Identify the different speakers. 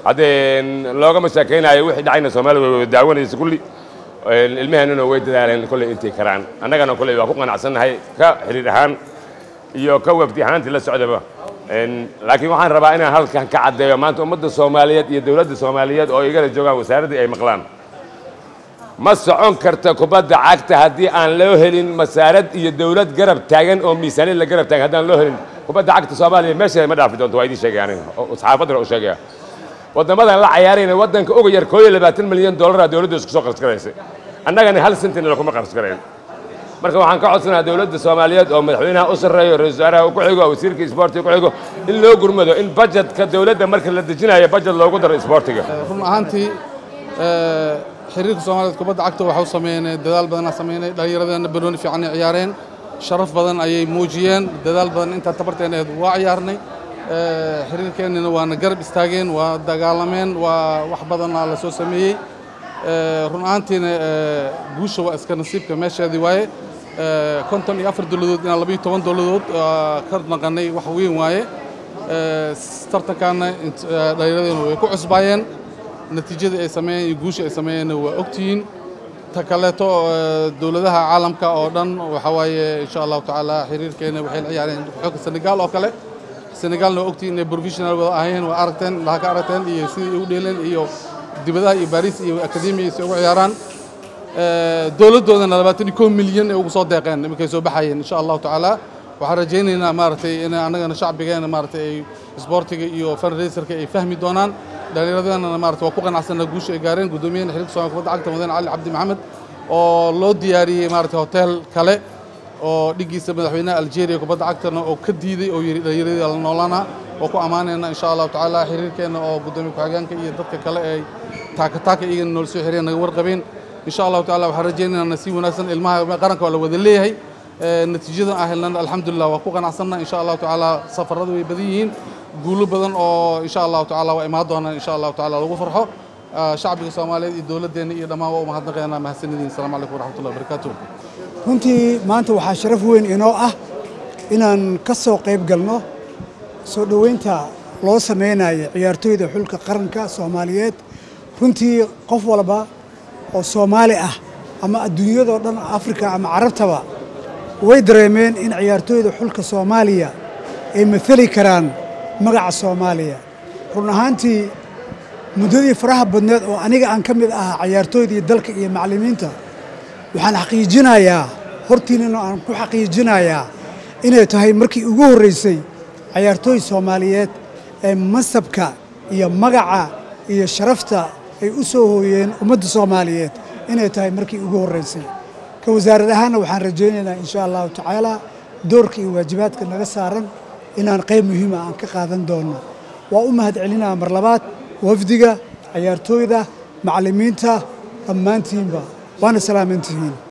Speaker 1: haddee loogama sheekaynayo wixii dhacayna soomaaliya way wada daawanaysa kulli ilmaheenuna way dadaaleen kolley intay karaan annagana kolley waa ku qanacsannahay ka xiriir ahaan iyo ka wafdi ahaantii la socdaba laakiin waxaan rabaa inaan halkan ka caddeeyo maanta ummadda soomaaliyeed iyo dowladda soomaaliyeed oo igala joogaan wasaaraddii ay maqlaan ma socon karta kubadda cagta haddii aan loo helin masaarad iyo dowlad garab taagan oo miisaaniyad la garab taagan haddaan loo helin kubadda cagta soomaaliya meesha ma dhaafi doonto waa idiin sheegaya aniga oo saxaafaddana u sheegaya waddamadan la cayaarayna waddanka uga yar koob iyo labaatan milyan dollaraa dowladda isku soo qarsh garaysay annagana hal sentina lakuma qarsh garayn marka waxaan ka codsanaha dowladda soomaaliyeed oo madaxweynaha u sarreeyo ra-isul wasaaraha uu ku xigo wasiirka isboortiga ku xigo in loo gurmado in bajetka dowladda marka la dejinayo bajet loogu daro isboortiga
Speaker 2: run ahaantii xiriirka soomaaliyeed kubadda cagta waxau sameynay dadaal badanaa sameynay dhallinyaradeenna banooni fiican ay ciyaareen sharaf badan ayay muujiyeen dadaal badan intaan tabarteen aheed waa ciyaarnay xiriirkeennina waana garab istaageen waa dagaalameen waa wax badanaa la soo sameeyey run ahaantiina guusha waa iska nasiibka meesheedii waaye konton iyo afar dowladood ilaa labayo toban dowladood ka naqanay wax weyn waaye tartankaana dhallinyaradeenna way ku cusbaayeen natiijada ay sameeyeen iyo guusha ay sameeyeenna waa ogtihiin ta kaleeto dowladaha caalamka oo dhan waxaa waaye insha allahu tacaala xiriirkeena waxay la ciyaareen xooga senegaal oo kale senegaalna waa ogtihiin inay professional wada ahayeen waa aragteen indhaha ka aragteen iyo sidii u dheeleen iyo dibadaha iyo baris iyo akademiya si ugu ciyaaraan dowladdoodana labaatan iyo kow milyan ay ugu soo deeqeen imarkay soo baxayeen insha allahu tacaala waxaan rajaynaynaa maaragtay in annagana shacbigeena maaragtay ay isboortiga iyo fundraiserka ay fahmi doonaan dhallinyaradeenana maarata waa ku qanacsanaa guusha ay gaareen guddoomiyaha xiriirka soomaliya kubadda cagta mudane cali cabdi maxamed oo loo diyaariyey maarata hotel kale oo dhiggiisa madaxweynaha algeria kubadda cagtana oo ka diiday oo yidhi dhallinyaradii la noolaana oo ku ammaanayna insha allahu tacaala xiriirkeenna oo guddoomiye ku-xigeenka iyo dadka kale ay taaka taaka iyagana noola soo xireen naga warqabeen insha allahu tacaala waxaan rajaynaynaa si wanaagsan ilmaha qaranka waa la wada leeyahay natiijadan aan helnana alxamdulilah waa ku qanacsanna insha allahu tacaala safarradu way badan yihiin guulo badan oo insha allahu tacaala waa imaan doonaan insha allahu tacaala lagu farxo shacbiga soomaaliyeed iyo dowladdeenna iyo dhammaan waa u mahadnaqaynaa mahadsanidin assalamu calaykum waraxmatullahi wabarakaatu
Speaker 3: runtii maanta waxaa sharaf weyn inoo ah inaan ka soo qayb galno soo dhoweynta loo samaynayo ciyaartooyda xulka qaranka soomaaliyeed runtii qof walba oo soomaali ah ama adduunyadoo dhan afrika ama carabtaba way dareemeen in ciyaartooyda xulka soomaaliya ay mateli karaan magaca soomaaliya run ahaantii muddadii faraha badneed oo aniga aan ka mid ahaa ciyaartooydii dalka iyo macallimiinta waxaan xaqiijinayaa hortiinana aan ku xaqiijinayaa inay tahay markii ugu horraysay ciyaartooy soomaaliyeed ee masabka iyo magaca iyo sharafta ay u soo hooyeen ummadda soomaaliyeed inay tahay markii ugu horraysay ka wasaarad ahaanna waxaan rajaynaynaa insha allahu tacaala doorka iyo waajibaadka naga saaran inaan qayb muhiima aan ka qaadan doonno waa u mahad celinaa mar labaad wafdiga ciyaartooyda macallimiinta dhammaantiinba waana salaamantihiin